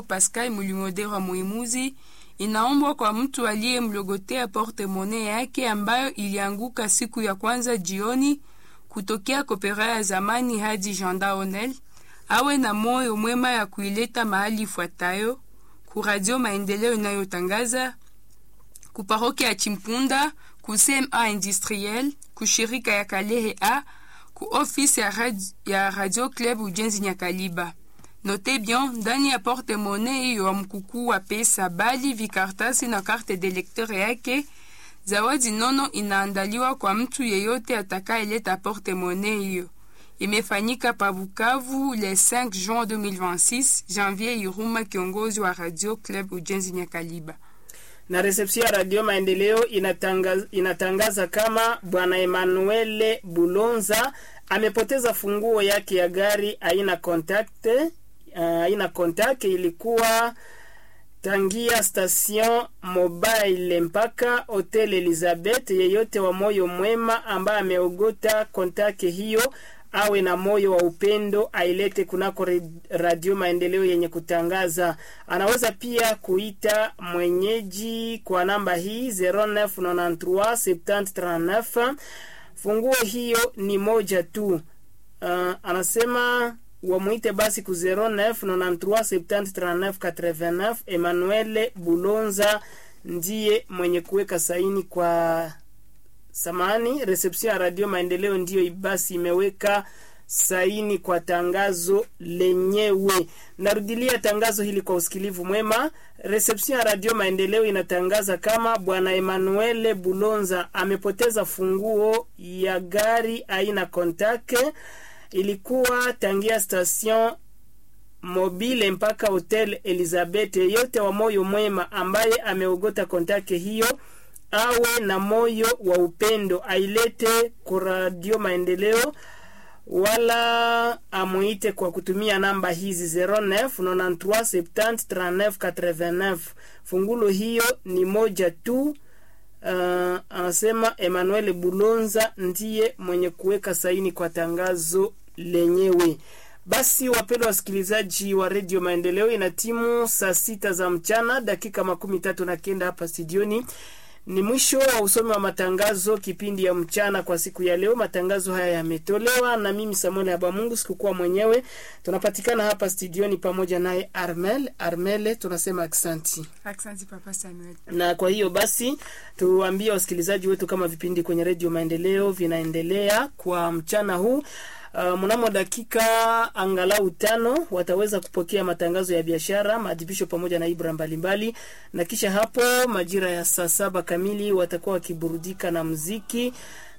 Pascal Mulimodera Muimuzi inaombwa kwa mtu aliyemlogotea portemone yake ambayo ilianguka siku ya kwanza jioni kutokea kopera ya zamani hadi Janda Onel awe na moyo mwema ya kuileta mahali ifuatayo: ku Radio Maendeleo inayotangaza, ku paroki ya Chimpunda, ku CMA Industriel, ku shirika ya Kalehe A, ku ofisi ya, rad ya Radio Club Ujenzi Nyakaliba. Note bien, ndani ya porte monnaie hiyo wa mkukuu wa pesa bali vikartasi na karte de lecteur yake. Zawadi nono inaandaliwa kwa mtu yeyote atakayeleta porte monnaie hiyo. Imefanyika pa Bukavu le 5 juin 2026. Janvier Iruma, kiongozi wa Radio Club Ujenzi Nyakaliba. na resepsio ya Radio Maendeleo inatangaza, inatangaza kama bwana Emmanuel Bulonza amepoteza funguo yake ya gari aina contact uh, aina contact ilikuwa tangia station mobile mpaka hotel Elizabeth. Yeyote wa moyo mwema ambaye ameogota kontake hiyo awe na moyo wa upendo ailete kunako Radio Maendeleo yenye kutangaza. Anaweza pia kuita mwenyeji kwa namba hii 09937039. Funguo hiyo ni moja tu. Uh, anasema wamwite basi ku 0993703989. Emmanuel Bulonza ndiye mwenye kuweka saini kwa samani reception ya Radio Maendeleo ndiyo basi imeweka saini kwa tangazo lenyewe. Narudilia tangazo hili kwa usikilivu mwema. Reception ya Radio Maendeleo inatangaza kama bwana Emmanuel Bulonza amepoteza funguo ya gari aina Kontake, ilikuwa tangia station mobile mpaka hotel Elizabeth. Yeyote wa moyo mwema ambaye ameogota kontake hiyo awe na moyo wa upendo ailete kwa Radio Maendeleo, wala amuite kwa kutumia namba hizi 0993703989. Fungulo hiyo ni moja tu. Uh, anasema Emmanuel Bulonza ndiye mwenye kuweka saini kwa tangazo lenyewe. Basi wapendwa wasikilizaji wa redio Maendeleo, ina timu saa sita za mchana dakika makumi tatu na kenda hapa studioni. Ni mwisho wa usomi wa matangazo kipindi ya mchana kwa siku ya leo. Matangazo haya yametolewa na mimi Samuel Habamungu, sikukuwa mwenyewe. Tunapatikana hapa studioni pamoja naye Armel. Armele, tunasema aksanti. Asante Papa Samuel. Na kwa hiyo basi tuambie wasikilizaji wetu kama vipindi kwenye redio Maendeleo vinaendelea kwa mchana huu. Uh, mnamo dakika angalau tano wataweza kupokea matangazo ya biashara, maadhibisho pamoja na ibra mbalimbali, na kisha hapo majira ya saa saba kamili watakuwa wakiburudika na mziki,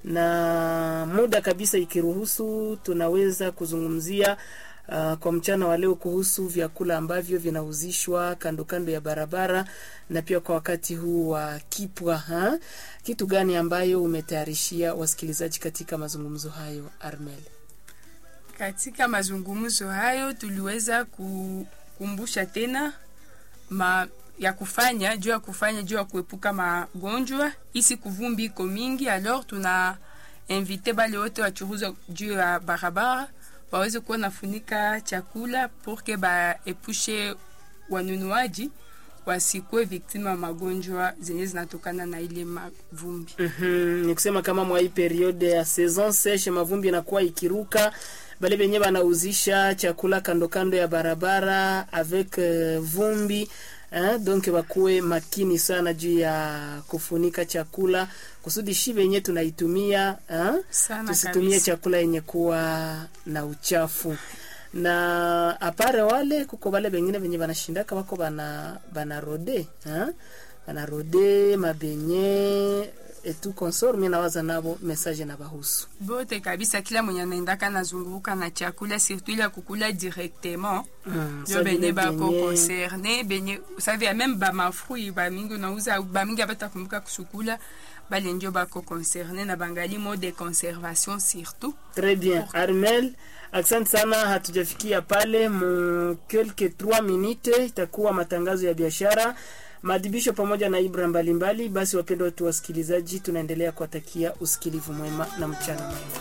na muda kabisa ikiruhusu tunaweza kuzungumzia Uh, kwa mchana wa leo kuhusu vyakula ambavyo vinauzishwa kando kando ya barabara na pia kwa wakati huu wa kipwa ha? Kitu gani ambayo umetayarishia wasikilizaji katika mazungumzo hayo Armel? Katika mazungumzo hayo tuliweza kukumbusha tena ma ya kufanya juu ya kufanya juu ya kuepuka magonjwa isi kuvumbi iko mingi. Alors tuna invite bale wote wachuruza juu ya barabara waweze kuwa nafunika chakula porke baepushe wanunuaji wasikuwe viktima wa magonjwa zenye zinatokana na ile mavumbi. mm -hmm. Ni kusema kama mwa hii periode ya saison seshe mavumbi inakuwa ikiruka bale benye banauzisha chakula kando kando ya barabara avec uh, vumbi eh, donc bakuwe makini sana juu ya kufunika chakula kusudi shi benye tunaitumia eh, tusitumie kabisa. chakula yenye kuwa na uchafu na apare wale kuko bale bengine benye banashindaka bako bana bana rode eh, bana rode mabenye etu consort mimi nawaza nabo message na bahusu bote kabisa, kila mwenye anaendaka nazunguruka na chakula surtout ile ya kukula directement mm, ndio benye bako concerne benye savia même ba mafrui ba mingi unauza ba mingi abatakumbuka kusukula bale ndio bako concerne na bangali mode de conservation surtout Très bien. Armel, asante sana, hatujafikia pale mu quelque 3 minute itakuwa matangazo ya biashara maadhibisho pamoja na ibra mbalimbali. Basi wapendwa wetu wasikilizaji, tunaendelea kuwatakia usikilivu mwema na mchana mwema.